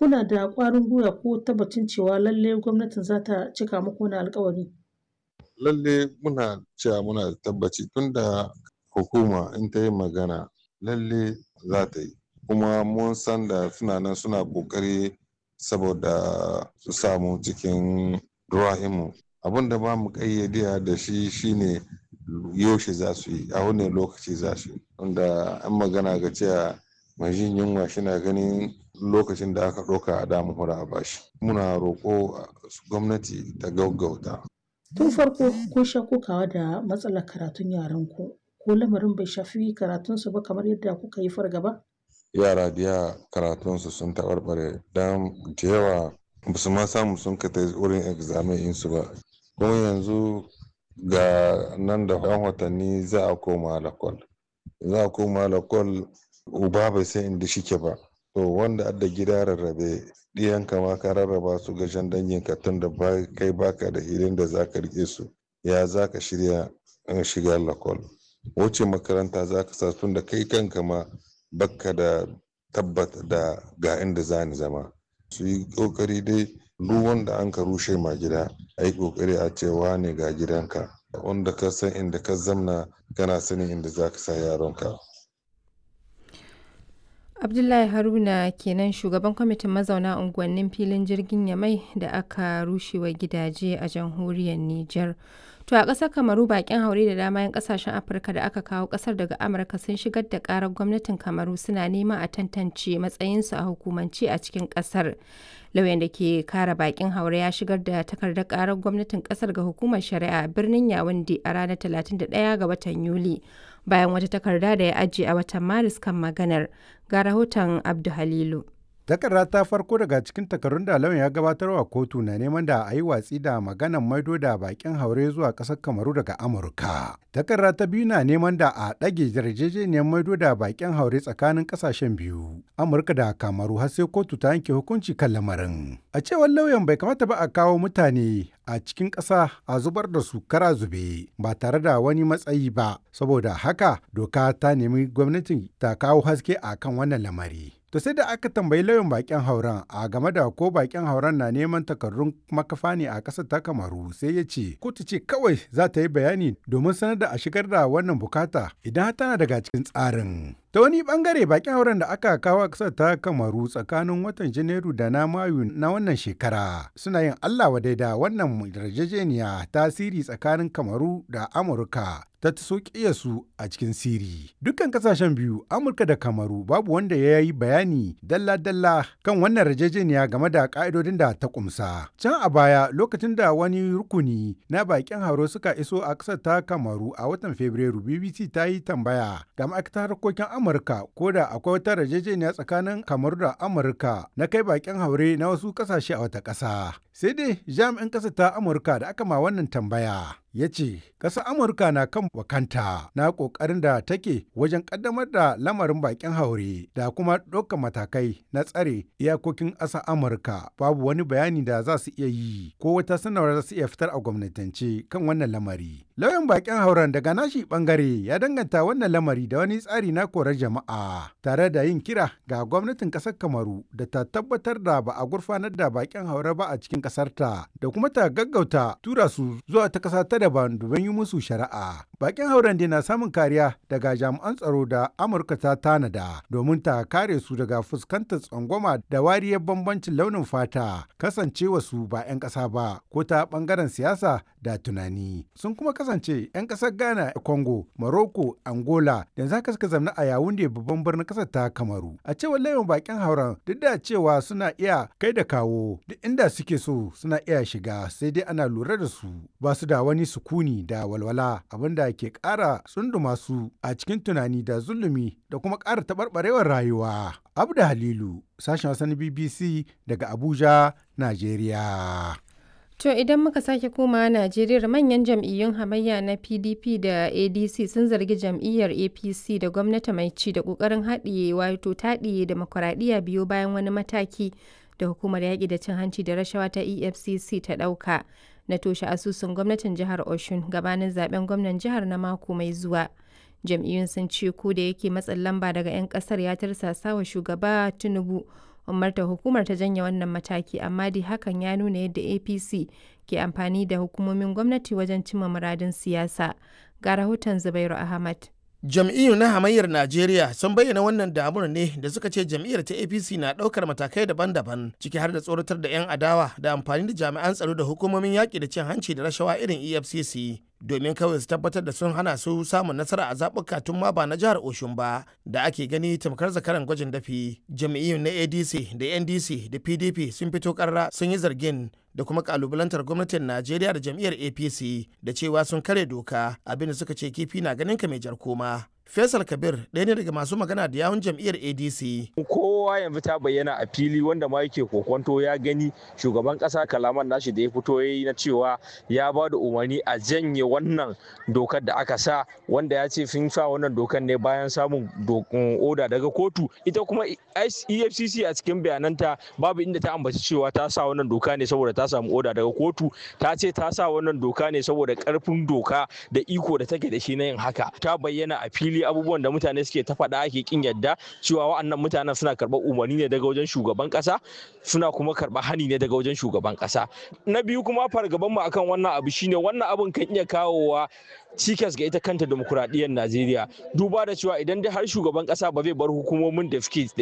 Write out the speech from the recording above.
kuna da ƙwarin gwiwa ko tabbacin cewa lalle gwamnatin za ta cika muku wani alƙawari? Lalle muna cewa muna da tabbaci tunda hukuma in ta yi magana lalle za ta yi. Kuma mun san da suna nan suna ƙoƙari saboda su samu cikin ruwa'imu. Abin da ba mu ƙayyade da shi shine yaushe za su yi, a wane lokaci za su yi. Tunda an magana ga cewa mai jin yunwa shina ganin lokacin da aka ɗauka a damu hura a bashi. Muna roƙo gwamnati ta gaggauta. Tun farko kun sha kokawa da matsalar karatun yaranku. Ko lamarin bai shafi karatunsu ba kamar yadda kuka yi fargaba? Yara da yawa karatunsu sun taɓarɓare don da yawa ba su ma samu sun ka ta wurin examen ɗinsu ba. Kuma yanzu ga nan da ɗan watanni za a koma lakwal. Za a koma lakwal uba bai san inda shike ba. To wanda adda gida rarrabe ɗiyanka ma ka rarraba su ga jan danginka tun da kai baka da hilin da za ka riƙe su. Ya za ka shirya shiga lakwal. Wuce makaranta za ka sa tun da kai kanka ma bakka da tabbata da ga inda za ni zama. Su yi ƙoƙari dai duk wanda an ka rushe ma gida a yi ƙoƙari a ce wane ga gidanka. Wanda ka san inda ka zamna kana sanin inda za ka sa yaronka. Abdullahi Haruna kenan shugaban kwamitin mazauna unguwannin filin jirgin Yamai da aka rushewa gidaje a jamhuriyar Nijar. To a ƙasar Kamaru bakin haure da dama 'yan ƙasashen Afirka da aka kawo ƙasar daga Amurka sun shigar da ƙarar gwamnatin Kamaru suna neman a tantance matsayinsu a hukumance a cikin ƙasar. Lauyan da ke kare bakin haure ya shigar da takardar ƙarar gwamnatin ƙasar ga hukumar shari'a a birnin Yawunde a ranar 31 ga watan Yuli. Bayan wata takarda da ya ajiye a watan Maris kan maganar. Ga rahoton Abdu Halilu. Takarda ta farko daga cikin takardun da lauyan ya gabatarwa kotu na neman da a yi watsi da maganan maido da bakin haure zuwa ƙasar Kamaru daga Amurka. Takarda ta biyu na neman da a ɗage yarjejeniyar maido da bakin haure tsakanin ƙasashen biyu, Amurka da Kamaru har sai kotu ta yanke hukunci kan lamarin. A cewar lauyan bai kamata ba a kawo mutane a cikin ƙasa a zubar da su kara zube ba tare da wani matsayi ba, saboda haka doka ta nemi gwamnati ta kawo haske a kan wannan lamari. To sai da aka tambayi lauyan bakin hauren a game da ko bakin hauren na neman takardun makafa ne a ƙasar ta kamaru sai ya ce kotu ce kawai za ta yi bayani domin sanar da a shigar da wannan bukata idan tana daga cikin tsarin. Ta wani bangare bakin hauren da aka kawo a ƙasar ta kamaru tsakanin watan Janairu da na Mayu na wannan shekara suna yin Allah wadai da wannan yarjejeniya tasiri tsakanin kamaru da Amurka ta taso su a cikin siri. Dukkan kasashen biyu Amurka da Kamaru babu wanda ya yi bayani dalla-dalla kan wannan yarjejeniya game da ka'idodin da ta kumsa. Can a baya lokacin da wani rukuni na bakin hauro suka iso a ƙasar ta Kamaru a watan Fabrairu BBC ta yi tambaya ga ma'aikatar harkokin Amurka ko da akwai wata yarjejeniya tsakanin Kamaru da Amurka na kai bakin haure na wasu ƙasashe a wata ƙasa. Sai dai jami'in ƙasar ta Amurka da aka ma wannan tambaya ya ce ƙasar amurka na kan wakanta na ƙoƙarin da take wajen ƙaddamar da lamarin bakin haure da kuma ɗaukar matakai na tsare iyakokin ƙasar amurka babu wani bayani da za su iya yi ko wata sanarwa za su iya fitar a gwamnatance kan wannan lamari lauyan bakin hauren daga nashi bangare ya danganta wannan lamari da wani tsari na korar jama'a tare da yin kira ga gwamnatin ƙasar kamaru da ta tabbatar da ba a gurfanar da bakin haure ba a cikin ƙasarta da kuma ta gaggauta tura su zuwa ta ƙasa ta daban domin yi musu shari'a. Bakin hauren na samun kariya daga jami'an tsaro da Amurka ta tanada domin ta kare su daga fuskantar tsangwama da wariyar bambancin launin fata kasancewa su ba 'yan ƙasa ba ko ta ɓangaren siyasa da tunani. Sun kuma kasance 'yan ƙasar Ghana, Congo, Morocco, Angola da za ka suka zamna a Yawunde babban birnin ƙasar ta Kamaru. A cewar layin bakin hauren duk da cewa suna iya kai da kawo duk inda suke so suna iya shiga sai dai ana lura da su ba su da wani sukuni da walwala abinda ke ƙara tsunduma su a cikin tunani da zulumi da kuma ƙara taɓarɓarewar rayuwa. Abda Halilu, sashen wasan BBC daga Abuja, Najeriya. To idan muka sake komawa Najeriya manyan jam'iyyun hamayya na PDP da ADC sun zargi jam'iyyar APC da gwamnati mai ci da ƙoƙarin haɗiye wato taɗiye demokuraɗiyya biyu bayan wani mataki da hukumar yaƙi da cin hanci da rashawa ta EFCC ta ɗauka. na toshe asusun gwamnatin jihar Oshun gabanin zaben gwamnan jihar na mako mai zuwa. Jam'iyyun sun ce ko da yake matsin lamba daga 'yan kasar ya tirsasa wa shugaba Tinubu umarta hukumar ta janye wannan mataki amma dai hakan ya nuna yadda apc ke amfani da hukumomin gwamnati wajen cimma muradin siyasa ga rahoton zubairu ahmad jam'iyyu na hamayyar najeriya sun bayyana wannan damuwar ne da suka ce jam'iyyar ta apc na ɗaukar matakai daban-daban ciki har da tsoratar da 'yan adawa da amfani da jami'an tsaro da hukumomin yaƙi da cin hanci da rashawa irin efcc domin kawai su tabbatar da sun hana su samun nasara a zaɓuka tun ma ba na jihar Oshun ba da ake gani tamkar zakaran gwajin dafi. Jami'iyyun na ADC da NDC da PDP sun fito karra sun yi zargin da kuma kalubalantar gwamnatin Najeriya da jam'iyyar APC da cewa sun kare doka abinda suka ce kifi na ganin ka mai jar koma. Faisal Kabir ɗaya ne daga masu magana da yawun jam'iyyar ADC. Kowa yanzu ta bayyana a fili wanda ma yake kokonto ya gani shugaban ƙasa kalaman nashi da ya fito ya yi na cewa ya ba da umarni a janye wannan dokar da aka sa wanda ya ce sun sa wannan dokar ne bayan samun oda daga kotu ita kuma efcc a cikin bayananta babu inda ta ambaci cewa ta sa wannan doka ne saboda ta samu oda daga kotu ta ce ta sa wannan doka ne saboda karfin doka da iko da take da shi na yin haka ta bayyana a fili abubuwan da mutane suke ta faɗa ake kin yadda cewa wa'annan mutanen suna karɓar umarni ne daga wajen shugaban ƙasa suna kuma karɓar hani ne daga wajen shugaban ƙasa na biyu kuma fargaban mu akan wannan abu shine wannan abun kan iya kawowa cikas ga ita kanta demokuraɗiyyar Najeriya duba da cewa idan dai har shugaban ƙasa ba zai bar hukumomin da suke